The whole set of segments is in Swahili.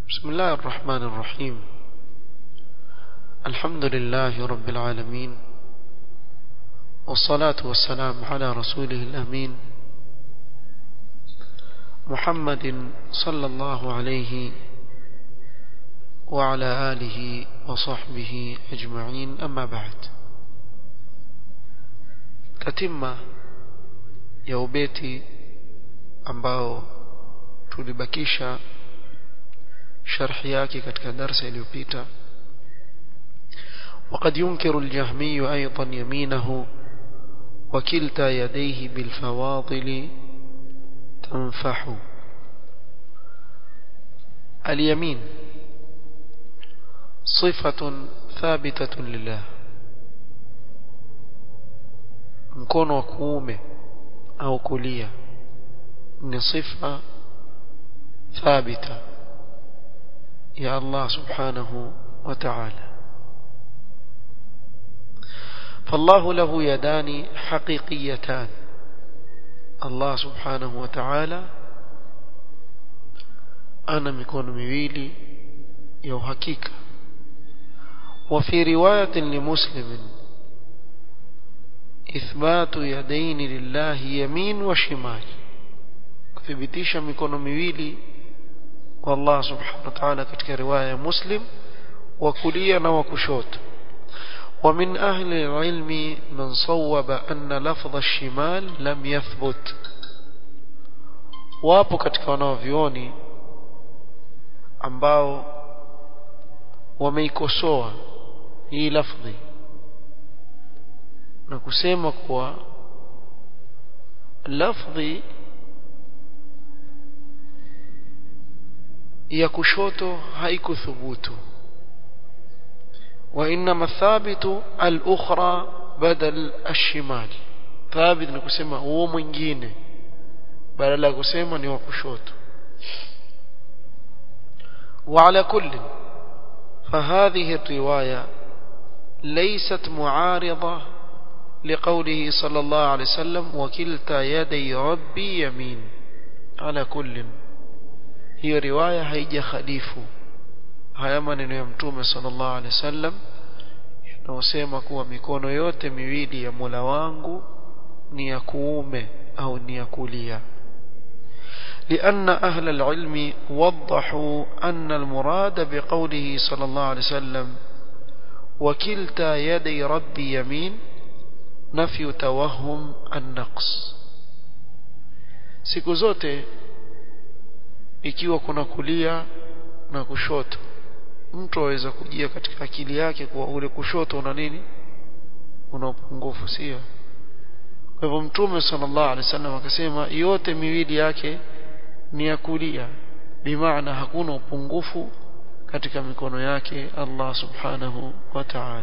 بسم الله الرحمن الرحيم الحمد لله رب العالمين والصلاة والسلام على رسوله الأمين محمد صلى الله عليه وعلى آله وصحبه أجمعين أما بعد تتم يوبيتي ambao tulibakisha sharhi yake katika darsa iliyopita وقد ينكر الجهمي أيضا يمينه وكلتا يديه بالفواضل تنفح اليمين صفة ثابتة لله mkono wa kuume au kulia ni sifa thabita ya Allah subhanahu wa ta'ala فالله له يدان حقيقيتان الله سبحانه وتعالى أنا مكون مويلي يو حقيقة وفي رواية لمسلم إثبات يدين لله يمين وشمال kuthibitisha mikono miwili kwa Allah subhanahu wa ta'ala katika riwaya ya Muslim wa kulia na wa kushoto ومن أهل العلم من صوب أن لفظ الشمال لم يثبت wapo katika wanaovioni ambao wameikosoa hii lafdhi na kusema kuwa lafdhi ya kushoto haikuthubutu وإنما الثابت الأخرى بدل الشمال ثابت نكسema huo mwingine badala ya kusema ni wa kushoto وعلى كل فهذه الرواية ليست معارضة لقوله صلى الله عليه وسلم وكلتا يدي ربي يمين على كل هي رواية هيجا خليفه haya maneno ya mtume sallallahu alaihi wasallam yanayosema kuwa mikono yote miwili ya Mola wangu ni ya kuume au ni ya kulia لأن أهل العلم وضحوا أن المراد بقوله صلى الله عليه وسلم وكلتا يدي ربي يمين نفي توهم النقص siku zote ikiwa kuna kulia na kushoto mtu aweza kujia katika akili yake kuwa ule kushoto una nini una upungufu sio kwa hivyo mtume sallallahu alaihi wasallam akasema yote miwili yake ni ya kulia bimaana hakuna upungufu katika mikono yake Allah subhanahu wa ta'ala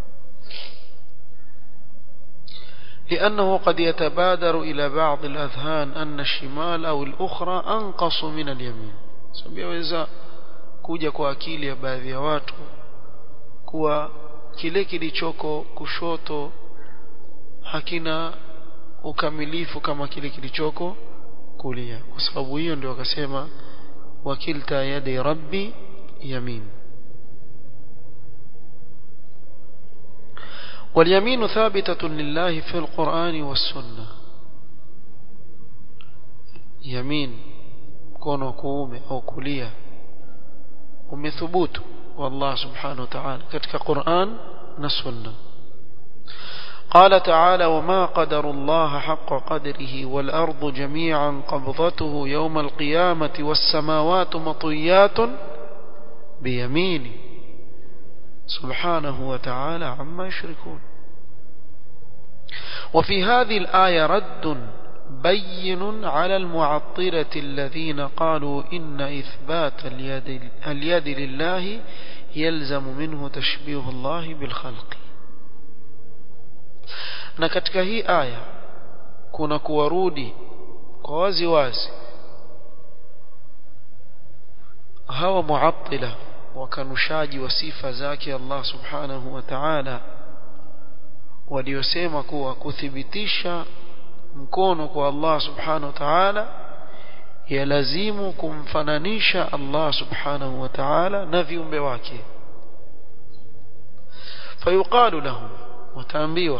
لأنه قد يتبادر إلى بعض الأذهان أن الشمال أو الأخرى أنقص من اليمين سبيوeza kuja kwa akili ya baadhi ya watu kuwa kile kilichoko kushoto hakina ukamilifu kama kile kilichoko kulia kwa sababu hiyo ndio wakasema wakilta yadi rabbi yamin واليمين ثابتة لله في القرآن والسنة يمين كونه كومه أو كليه umethubutu والله سبحانه وتعالى katika Qur'an na Sunna قال تعالى وما قدر الله حق قدره والأرض جميعا قبضته يوم القيامة والسماوات مطويات بيمينه سبحانه وتعالى عما يشركون وفي هذه الآية رد بين على المعطلة الذين قالوا إن إثبات اليد, اليد لله يلزم منه تشبيه الله بالخلق na katika hii aya kuna kuwarudi kwa wazi wazi hawa muattila wakanushaji wa sifa zake Allah subhanahu wa ta'ala waliosema kuwa kuthibitisha mkono kwa Allah subhanahu wa ta'ala yalazimu kumfananisha Allah subhanahu wa ta'ala na viumbe wake fayuqalu lahum wataambiwa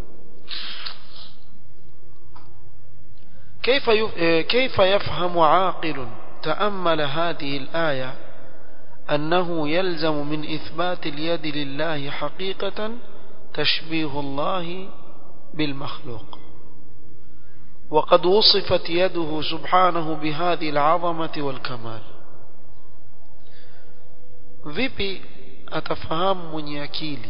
كيف كيف يفهم عاقل تأمل هذه الآية أنه يلزم من إثبات اليد لله حقيقة تشبيه الله بالمخلوق وقد وصفت يده سبحانه بهذه العظمة والكمال vipi atafahamu mwenye akili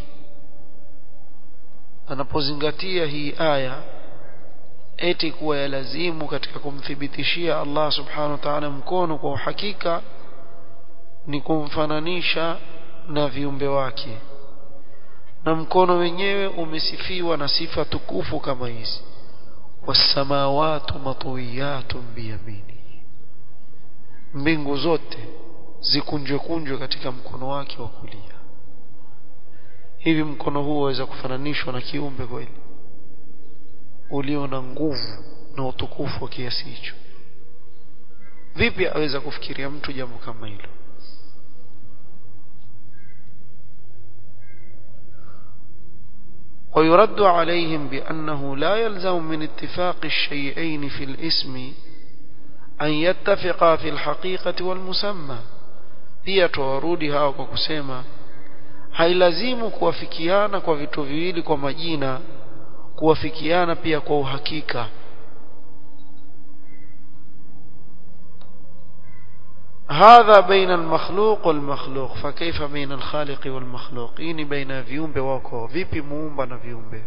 anapozingatia hii aya eti kuwa yalazimu katika kumthibitishia Allah subhanahu wa ta'ala mkono kwa uhakika ni kumfananisha na viumbe wake na mkono wenyewe umesifiwa na sifa tukufu kama hizi wasamawatu matwiyatun biyamini mbingu zote zikunjwe kunjwe katika mkono wake wa kulia hivi mkono huo waweza kufananishwa na kiumbe kweli ulio na nguvu na utukufu wa kiasi hicho vipi aweza kufikiria mtu jambo kama hilo ويرد عليهم بأنه لا يلزم من اتفاق الشيئين في الاسم أن يتفقا في الحقيقة والمسمى pia tuwarudi hao kwa kusema hailazimu kuwafikiana kwa vitu viwili kwa majina kuwafikiana pia kwa uhakika هذا بين المخلوق والمخلوق فكيف بين الخالق والمخلوق إني بين viumbe wako vipi muumba na viumbe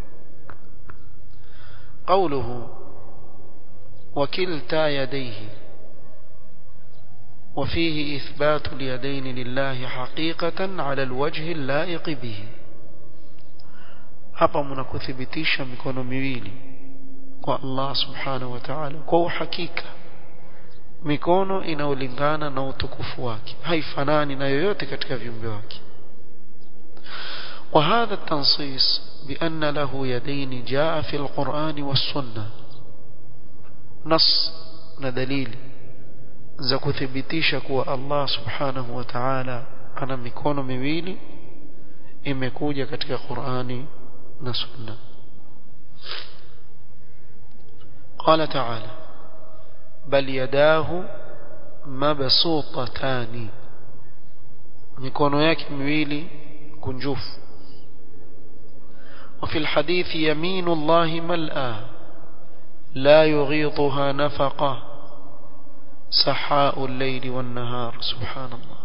قوله وكلتا يديه وفيه إثبات اليدين لله حقيقة على الوجه اللائق به hapa mnakuthibitisha mikono miwili kwa Allah subhanahu wa ta'ala kwa uhakika mikono inaolingana na utukufu wake haifanani na yoyote katika viumbe wake وهذا التنصيص بأن له يدين جاء في القرآن والسنة نص ندليل za kuthibitisha kuwa Allah subhanahu wa ta'ala ana mikono miwili imekuja katika Qur'ani na Sunna قال تعالى بل يداه مبسوطتان mikono yake miwili kunjufu وفي الحديث يمين الله ملأى لا يغيضها نفقه سحاء الليل والنهار سبحان الله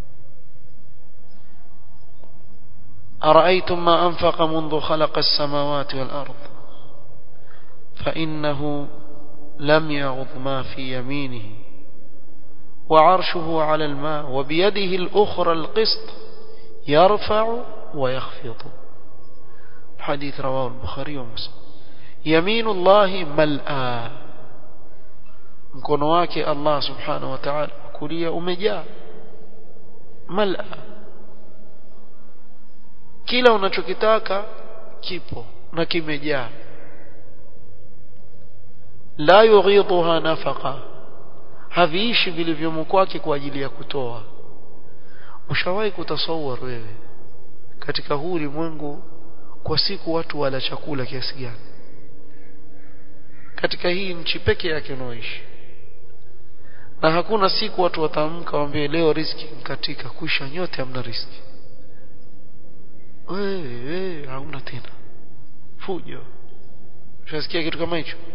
أرأيتم ما أنفق منذ خلق السماوات والأرض فإنه لم يغض ما في يمينه وعرشه على الماء وبيده الأخرى القسط يرفع ويخفض حديث رواه البخاري ومسلم يمين الله ملآ mkono wake Allah subhanahu wa ta'ala kulia umejaa mala kila unachokitaka kipo na kimejaa la yughidhuha nafaqa haviishi vilivyomo kwake kwa ajili ya kutoa ushawahi kutasawar wewe katika huu ulimwengu kwa siku watu wala chakula kiasi gani katika hii nchi peke yake unaoishi na hakuna siku watu wataamka waambie leo riski katika kuisha nyote hamna riski wewe wewe hauna tena fujo ushasikia kitu kama hicho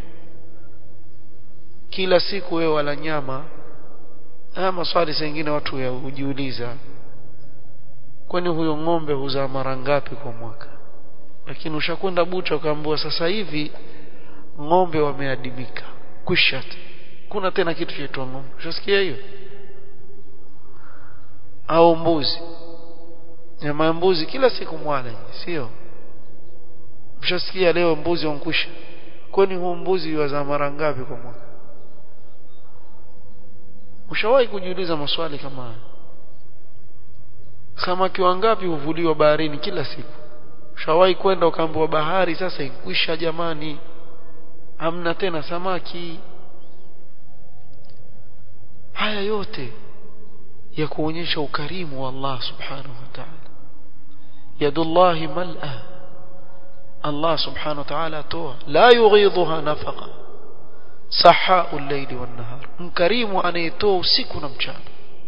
kila siku wewe wala nyama haya maswali sengine watu hujiuliza kwani huyo ng'ombe huzaa mara ngapi kwa mwaka lakini ushakwenda bucha ukaambiwa sasa hivi ng'ombe wameadimika kwisha kuna tena kitu chaitwa ng'ombe ushasikia hiyo au mbuzi nyama ya mbuzi kila siku mwala sio ushasikia leo mbuzi wankwisha kwani huo mbuzi wazaa mara ngapi kwa mwaka ushawahi kujiuliza maswali kama haya samaki wangapi huvuliwa baharini kila siku ushawahi kwenda ukaambiwa bahari sasa ikwisha jamani hamna tena samaki haya yote ya kuonyesha ukarimu wa Allah subhanahu wa ta'ala yadullahi mal'a Allah subhanahu wa ta'ala atoa la yughidhuha nafaqa sahau al-layli wan-nahar mkarimu anayetoa usiku na mchana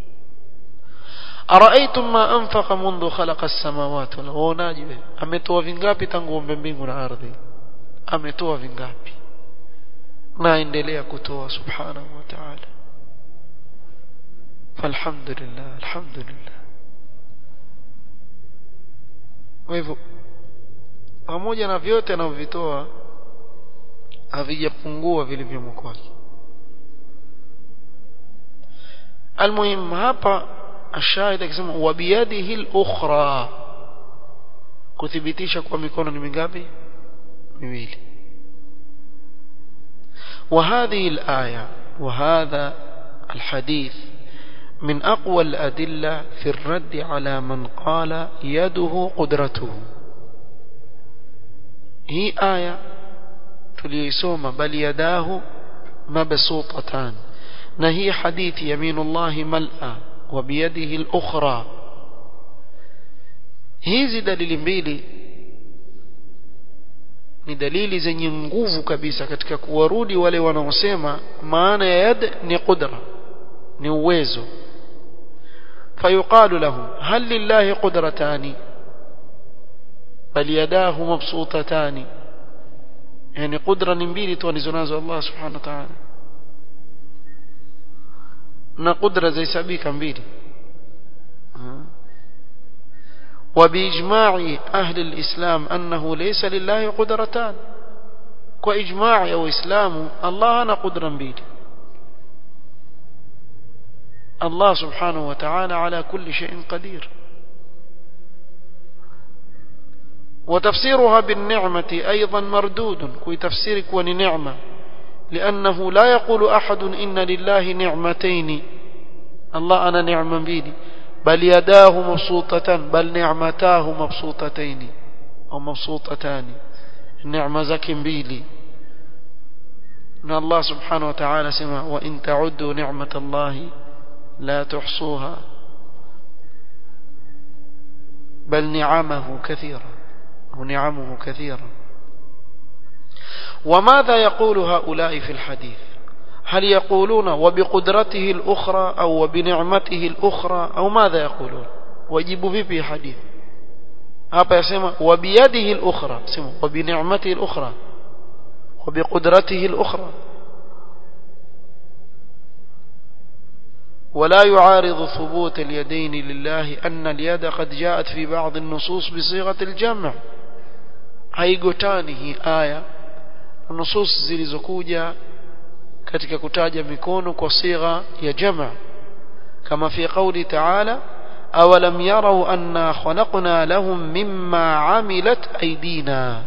araaitum ma anfaqa mundu khalaqa as-samawati wal waonaje ametoa vingapi tangu umbe mbingu na ardhi ametoa vingapi na endelea kutoa subhanahu wa ta'ala falhamdulillah alhamdulillah kwa hivyo pamoja na vyote anavyovitoa havijapungua vilivyomo kwake almuhim hapa ashahid akisema wa biyadihi al-ukhra kuthibitisha kwa mikono ni mingapi miwili وهذه الآية وهذا الحديث من أقوى الأدلة في الرد على من قال يده قدرته هي آية تليسوم بل يداه مبسوطتان نهي حديث يمين الله ملأ وبيده الأخرى hizi dalili mbili ni dalili zenye nguvu kabisa katika kuwarudi wale wanaosema maana ya yad ni qudra ni uwezo fayuqalu lahum hal lillahi qudratani bal yadahu mabsutatani yani qudra ni mbili tu alizonazo Allah subhanahu wa ta'ala na qudra zaisabika mbili وبإجماع أهل الإسلام أنه ليس لله قدرتان وإجماع أو إسلام الله أنا قدرا بيدي الله سبحانه وتعالى على كل شيء قدير وتفسيرها بالنعمة أيضا مردود كي تفسيرك ونعمة لأنه لا يقول أحد إن لله نعمتين الله أنا نعما بيدي بل يداه مبسوطتان بل نعمتاه مبسوطتين أو مبسوطتان النعمة زك بيلي إن الله سبحانه وتعالى سمع وإن تعدوا نعمة الله لا تحصوها بل نعمه كثيرة ونعمه كثيرة وماذا يقول هؤلاء في الحديث هل يقولون وبقدرته الأخرى أو وبنعمته الأخرى أو ماذا يقولون ويجيبوا في حديث hapa yasema wabiyadihi al-ukhra sema wabini'matihi al-ukhra wabiqudratihi al-ukhra ولا يعارض ثبوت اليدين لله أن اليد قد جاءت في بعض النصوص بصيغة الجمع haigotani hii aya nusus zilizokuja katika kutaja mikono kwa sigha ya jama kama fi qawli ta'ala awalam yarau anna khalaqna lahum mimma amilat aydina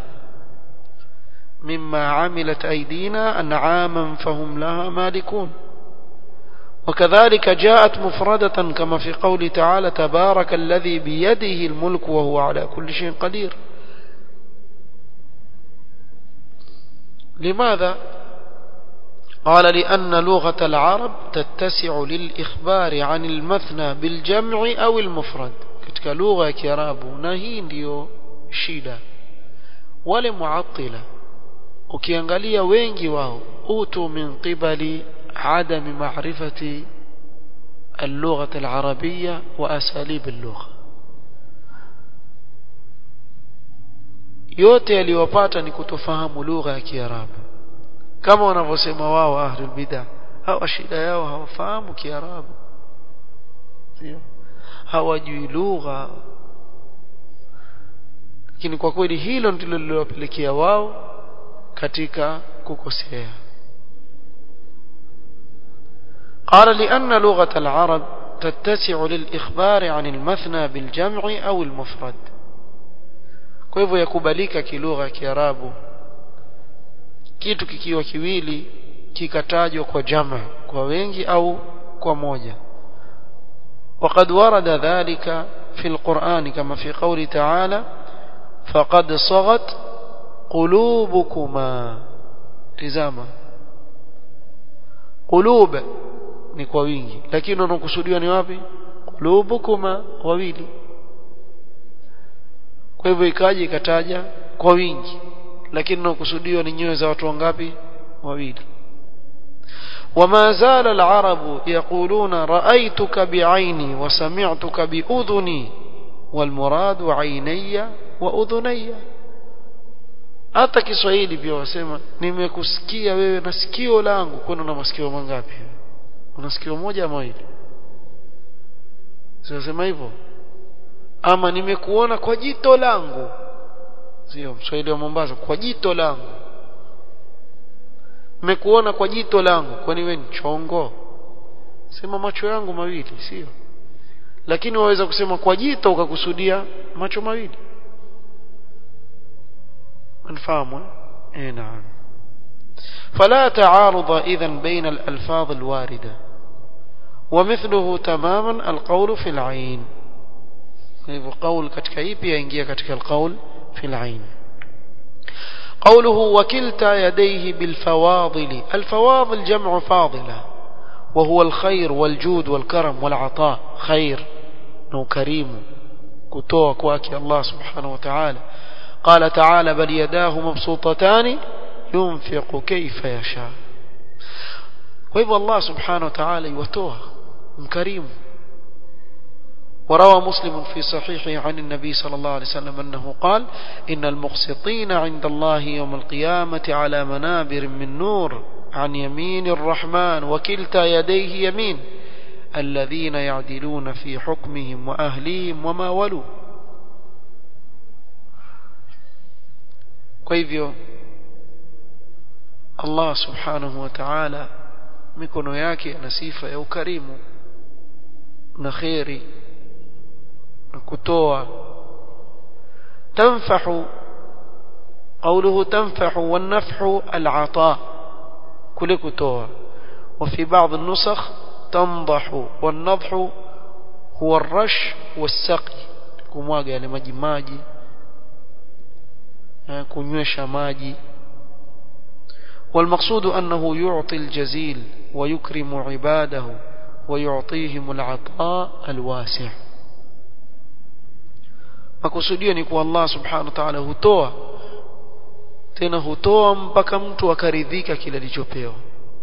mimma amilat aydina an'aman fahum laha malikun وكذلك جاءت مفردة كما في قول تعالى تبارك الذي بيده الملك وهو على كل شيء قدير لماذا قال لأن لغة العرب تتسع للإخبار عن المثنى بالجمع أو المفرد كتك لغة كراب نهين ديو شيدا wale muattila ukiangalia wengi wao utu min qibali adami ma'rifati اللغة العربية وأساليب اللغة yote yaliyopata ni kutofahamu lugha ya Kiarabu kama wanavyosema wao ahlul bid'ah hawa shida yao hawafahamu Kiarabu sio hawajui lugha lakini kwa kweli hilo ndilo lililowapelekea wao katika kukosea قال لأن لغة العرب تتسع للإخبار عن المثنى بالجمع أو المفرد kwa hivyo yakubalika kilugha ya Kiarabu kitu kikiwa kiwili kikatajwa kwa jama kwa wengi au kwa moja وقد ورد ذلك في القرآن كما في قول تعالى فقد صغت قلوبكما تزاما قلوب ni kwa wingi lakini wanaokusudiwa ni wapi qulubukuma wawili kwa hivyo ikaje ikataja kwa wingi lakini wanaokusudiwa ni nyoyo za watu wangapi wawili وما زال العرب يقولون رأيتك بعيني وسمعتك بأذني والمراد عيني وأذني hata Kiswahili pia wasema nimekusikia wewe na sikio langu kwani una masikio mangapi una sikio moja ama mawili sema hivyo ama nimekuona kwa jito langu sio Mswahili wa Mombasa kwa jito langu nimekuona kwa jito langu kwani wewe ni chongo sema macho yangu mawili sio lakini waweza kusema kwa jito ukakusudia macho mawili نفهمه اي نعم فلا تعارض اذا بين الالفاظ الوارده ومثله تماما القول في العين قول ketika ipi yaingia katika القول في العين قوله وكلتا يديه بالفواضل الفواضل جمع فاضلة وهو الخير والجود والكرم والعطاء خير وكريم كتوى كواكي الله سبحانه وتعالى قال تعالى بل يداه مبسوطتان ينفق كيف يشاء وإذا الله سبحانه وتعالى يوتوها كريم وروى مسلم في صحيحه عن النبي صلى الله عليه وسلم أنه قال إن المقسطين عند الله يوم القيامة على منابر من نور عن يمين الرحمن وكلتا يديه يمين الذين يعدلون في حكمهم وأهليهم وما ولوا kwa hivyo Allah subhanahu wa ta'ala mikono yake na sifa ya ukarimu na khairi na kutoa tanfahu قوله تنفح والنفح العطاء كل كتوى وفي بعض النسخ تنضح والنضح هو الرش والسقي كمواga yale maji maji kunywesha maji والمقصود أنه يعطي الجزيل ويكرم عباده ويعطيهم العطاء الواسع makusudio ni kuwa Allah subhanahu wa ta'ala hutoa tena hutoa mpaka mtu akaridhika kile alichopewa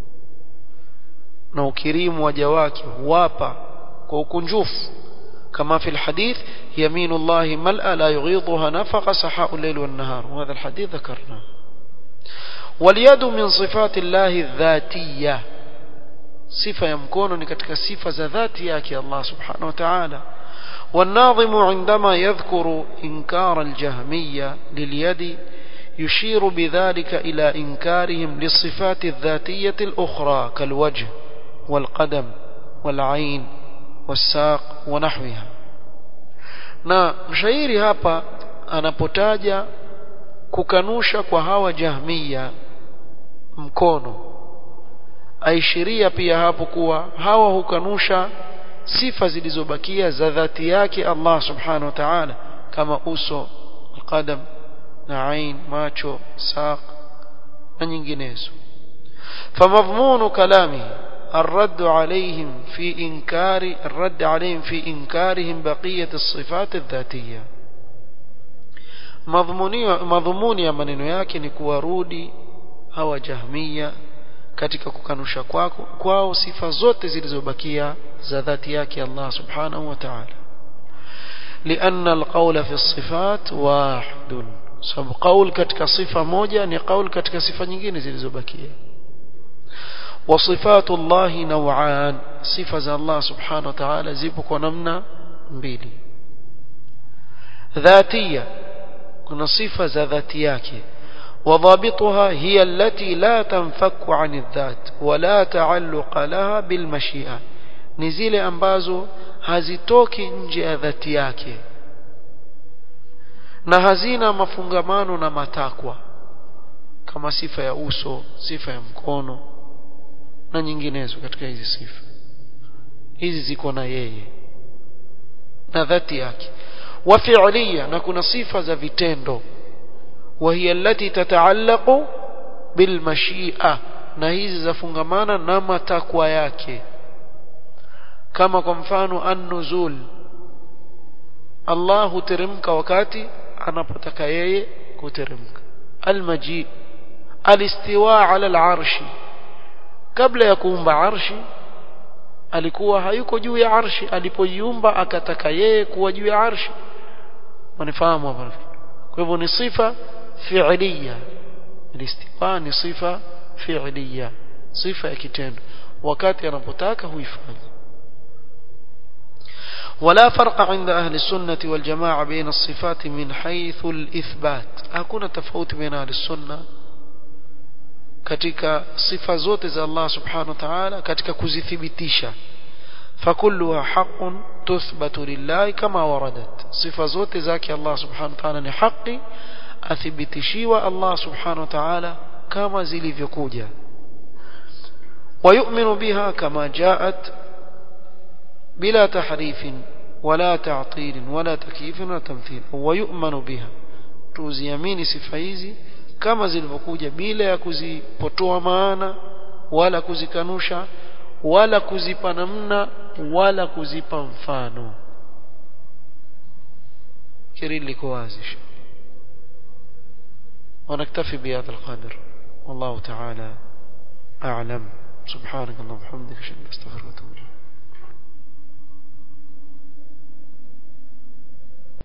na ukirimu waja wake huwapa kwa ukunjufu كما في الحديث يمين الله ملأ لا يغيضها نفق سحاء الليل والنهار وهذا الحديث ذكرناه واليد من صفات الله الذاتية صفة يمكن كتك صفة ذاتية الله سبحانه وتعالى والناظم عندما يذكر إنكار الجهمية لليد يشير بذلك إلى إنكارهم للصفات الذاتية الأخرى كالوجه والقدم والعين والساق ونحوها na mshairi hapa anapotaja kukanusha kwa hawa jahmiya mkono aishiria pia hapo kuwa hawa hukanusha sifa zilizobakia za dhati yake Allah subhanahu wa ta'ala kama uso qadam na ain macho saq na nyinginezo famadhmunu kalamihi الرد عليهم في إنكار الرد عليهم في إنكارهم بقية الصفات الذاتية madhumuni ya maneno yake ni kuwarudi hawa jahmia katika kukanusha kwako kwao sifa zote zilizobakia za dhati yake Allah subhanahu wa ta'ala لأن القول في الصفات واحد sababu qaul katika sifa moja ni qaul katika sifa nyingine zilizobakia وصفات الله نوعان صفة الله سبحانه وتعالى زيبك ونمنا mbili ذاتية كنا صفة ذاتياك وضابطها هي التي لا تنفك عن الذات ولا تعلق لها بالمشيئة نزيل أنبازو hazitoki nje ya dhati yake na hazina mafungamano na matakwa kama sifa ya uso sifa ya mkono na nyinginezo katika hizi sifa hizi ziko na yeye na dhati yake wa fi'liya na kuna sifa za vitendo وهي التي تتعلق بالمشيئة na hizi zafungamana na matakwa yake kama kwa mfano an-nuzul Allah huteremka wakati anapotaka yeye kuteremka al-maji al-istiwa ala al-arshi kabla ya kuumba arshi alikuwa hayuko juu ya arshi alipoiumba akataka yeye kuwa juu ya arshi wanifahamu hapa kwa hivyo ni sifa fi'liya al-istiwa ni sifa fi'liya sifa ya kitendo wakati anapotaka huifanya ولا فرق عند أهل السنة والجماعة بين الصفات من حيث الإثبات أكون تفوت بين أهل السنة katika sifa zote za Allah subhanahu wa ta'ala katika kuzithibitisha fakulluha haqqun tuthbatu lillahi kama waradat sifa zote zake Allah subhanahu wa ta'ala ni haki athibitishiwa Allah subhanahu wa ta'ala kama zilivyokuja ويؤمن بها كما جاءت بلا تحريف ولا تعطيل ولا تكييف ولا تمثيل ويؤمن بها tuziamini sifa hizi kama zilivyokuja bila ya kuzipotoa maana wala kuzikanusha wala kuzipa namna wala kuzipa mfano kiri liko wazi ونكتفي بهذا القدر والله تعالى أعلم سبحانك اللهم وبحمدك اشهد ان لا اله الا انت استغفرك واتوب اليك